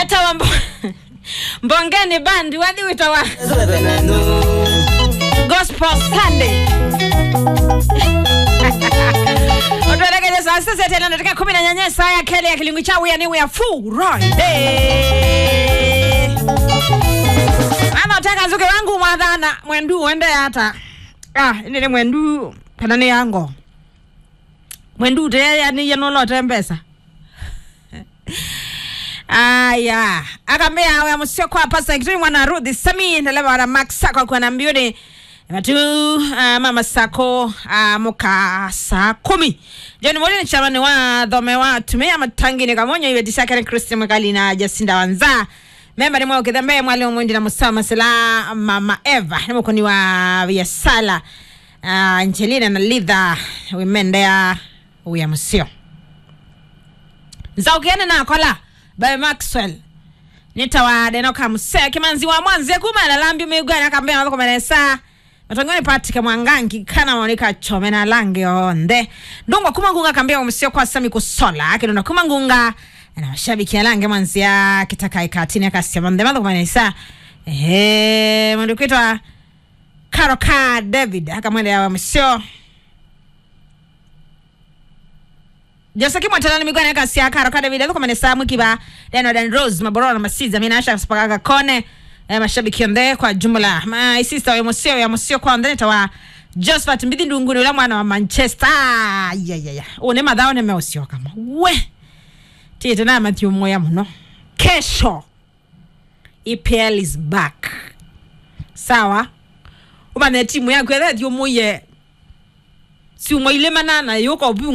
etawa mbo mbongeni bandi wathi witawa gospel sunday otwerekeje saa sita tena nataka kumi na nyanya saa ya kele ya kilingu cha wia niwe ya Friday ama utaka nzuke wangu mwathana mwendu wende hata ah nini mwendu kana ni yango mwendu te yani yenolote mbesa aya akambia awe musio kwa pasa kitui mwana Ruthi Sami ndaleba wana Max Sako kwa na mbioni Matu uh, mama Sako uh, muka saa kumi Joni mwoli ni chamani wa dhome wa tumia matangi ni kamonyo iwe disakari Kristi Mwakali na Jacinda Wanza memba ni mwa ukidhambe mwalimu mwindi na musama sila mama Eva ni mkoni wa Viasala uh, Angelina na Lidha wimendea uya musio nzaukiene nakola by maxwell nitawade nokamuse kimanzi wa mwanze kumana lambi migwana akambia mabako manesa matongoni patika mwangangi kana maonika chome na lange onde ndungwa kumangunga akambia umusio kwa sami kusola akidonda kumangunga na mashabiki ya lange mwanzia kitaka ikatini akasia mande mabako manesa ehe mundu kwitwa karoka david akamwende ya umusio josaki mwatalani migwana yakasia karo kada vile kwa manesa mwikiba deno dan rose maborona masiza mina asha spakaga kone eh, mashabiki onde kwa jumla ma isista ya musio ya musio kwa onde tawa Josephat mbidi ndunguni ula mwana wa Manchester ah, ya ya ya une madhao ne meusio kama we tete na Matthew moya muno kesho EPL is back sawa umane timu yako ya that yo moye si umoile manana yuko bu